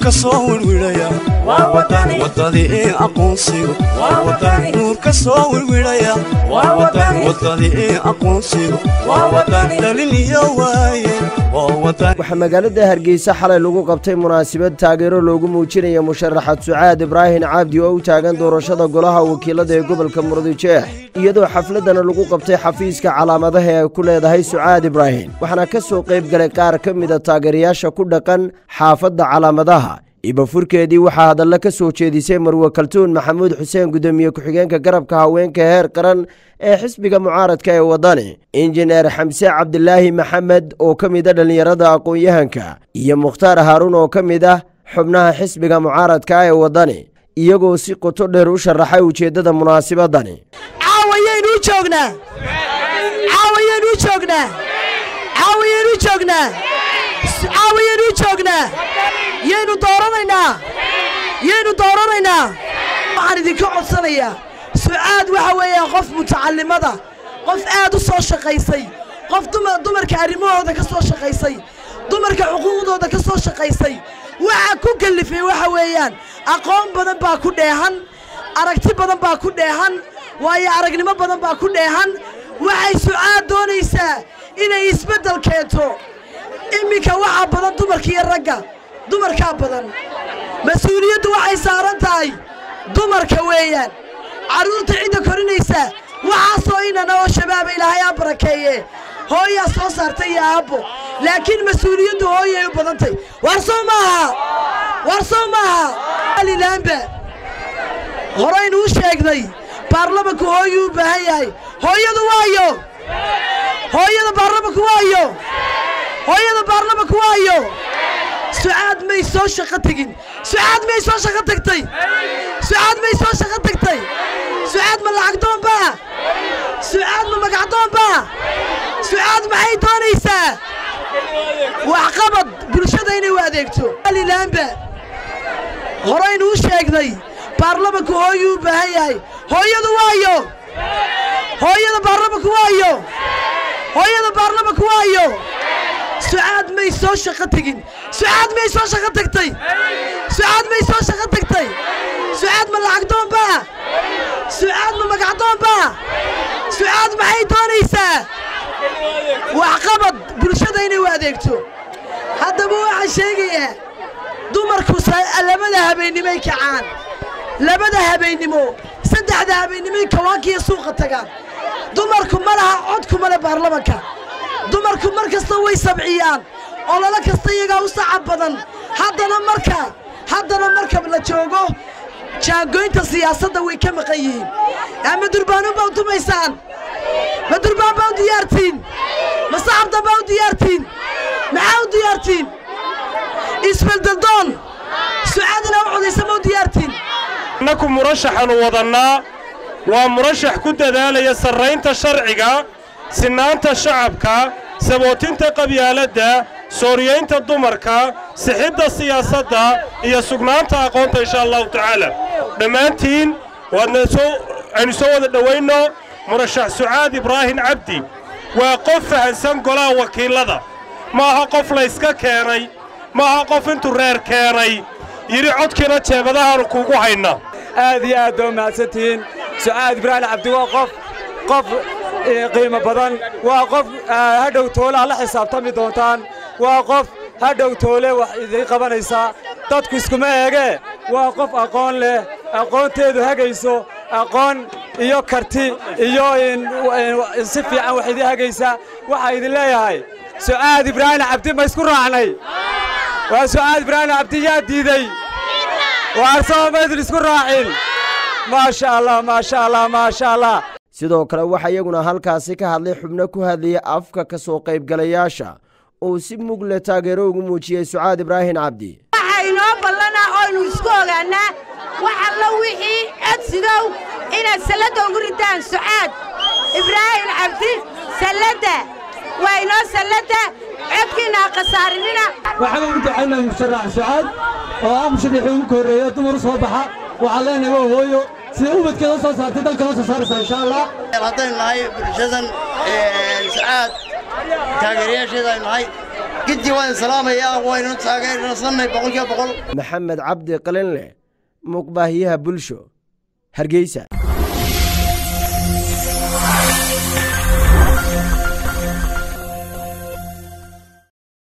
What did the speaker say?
nuurka soo wirwidhaya wadadii aqoonsigu nuurka soo wirwidhaya wadadii aqoonsigu dhalin iyo waaye waxaa magaalada hargeysa xalay lagu qabtay munaasabad taageero loogu muujinaya musharaxad sucaad ibraahin cabdi oo u taagan doorashada golaha wakiilada ee gobolka murudijeex iyadoo xafladana lagu qabtay xafiiska calaamadaha ee ay ku leedahay sucaad ibraahin waxaana ka soo qayb galay qaar ka mida taageerayaasha ku dhaqan xaafadda calaamadaha ibafurkeedii waxaa hadalla ka soo jeedisay marwe kaltuun maxamuud xuseen gudoomiye ku-xigeenka garabka haweenka heer qaran ee xisbiga mucaaradka ee waddani injineer xamse cabdilaahi maxamed oo ka mida dhallinyarada aqoon-yahanka iyo mukhtaar haaruun oo ka mid ah xubnaha xisbiga mucaaradka ee waddani iyagoo si qoto dheer u sharaxay ujeeddada munaasibadani caawayaynu u joognaa caawayaynu u joognaa caawayaynu u joognaa caawayaynu u joognaa yaynu dooranaynaa yaynu dooranaynaa waxaan idinka codsanayaa sucaad waxa weeyaan qof mutacallimada qof aad u soo shaqaysay qof dumarka arrimahooda ka soo shaqaysay dumarka xuquuqdooda ka soo shaqaysay waxa ku kallifay waxa weeyaan aqoon badan baa ku dheehan aragti badan baa ku dheehan waayo aragnimo badan baa ku dheehan waxay sucaad doonaysaa inay isbeddel keento iminka waxaa badan dumarka iyo ragga dumarkaa badan mas-uuliyaddu waxay saaran tahay dumarka weeyaan carruurta cidda korinaysa waxaasoo inana oo shabaaba ilaahay aa barakeeye hooyaa soo saartay iyo aabbo laakiin mas-uuliyaddu hooyay u badantay war sow maaha war sow maaha alilaanba horaynu u sheegnay baarlamanku hooyuu u baahan yahay hooyadu waayo hooyada baarlamanku waayo hooyada baarlamanku waayo sucaad may soo shaqo tegin sucaad may soo shaqo tagtay sucaad may soo shaqo tagtay sucaad ma lacagdoonbaa sucaad ma magacdoonbaa sucaad maxay doonaysaa waxqabad bulshada inay u adeegto alilaanba horaynu u sheegnay baarlamanku hooyuu u baahan yahay hooyadu waayo hooyada baarlamanku waayo hooyada baarlamanku waayo sucaad may soo shaqo tegin sucaad may soo shaqo tagtay sucaad may soo shaqo tagtay sucaad ma lacagdoonbaa sucaad ma magacdoonbaa sucaad maxay doonaysaa waxqabad bulshada inay u adeegto haddaba waxaan sheegayaa dumarku labada habeennimoy kacaan labada habeennimo saddexda habeennimoy kawaankiiyo suuqa tagaan dumarku ma laha codkuma le baarlamanka dumarku mar kasta way sabciyaan ololo kasta iyagaa u sacab badan haddana marka haddana marka la joogo jaangoynta siyaasadda way ka maqan yihiin ama durbaanu baa u tumaysaan ma durbaan baa u diyaartiin ma sacabdan baa u diyaartiin maxaa u diyaartiin isbeldeldoon sucaadina u codaysa ma u diyaartiin innaku murashaxaannu wadannaa waa murashax ku dadaalaya sarraynta sharciga sinnaanta shacabka sabootinta qabyaaladda sooriyaynta dumarka sixidda siyaasadda iyo sugnaanta aqoonta inshaa allahu tacaala dhammaantiin waadna soo aynu soo wada dhowaynno murashax sucaad ibraahin cabdi waa qof fahansan golaha wakiillada ma aha qof layska keenay ma aha qof intuu reer keenay yidhi codkiina jeebadahaannu kuugu hayna aad iyo aad baa mahadsantihiin sucaad ibraahin cabdi waa qof qof qiimo badan waa qof hadhow toole aad la xisaabtami doontaan waa qof hadhow toole wax idiin qabanaysaa dadku iskuma eegee waa qof aqoon leh aqoonteedu hagayso aqoon iyo karti iyo si fiican wax idin hagaysa waxaa idin leeyahay sucaad ibraahin cabdi ma isku raacnay waa sucaad ibraahin cabdi yaa diiday waarsaba maydin isku raacin maasha allah maasha allah maasha allah sidoo kale waxaa iyaguna halkaasi ka hadlay xubno ku hadlayay afka ka soo qaybgalayaasha oo si mug leh taageero ugu muujiyey sucaad ibraahin cabdi waxaa inoo ballanaa oynu isku ogaannaa wax alla wixii codsigow inaad salladda ugu ridaan sucaad ibraahin cabdi salladda waa inoo salladda codkiinna ha khasaarinina waxaan ugu ducaynaa musharax sucaad oo ah musharaxii ugu korreeya dumar u soo baxa waxaan leenahay waa hooyo sida ubadkeeda u soo saartay dalkana u soo saaraysaa insha allah haddaynu nahay bulshadan sucaad taageerayaasheeda aynu nahay giddi waan salaamayaa waynu taageersanay boqolkiiba boqol maxamed cabdi qalinleh muuqbaahiyaha bulsho hargeysa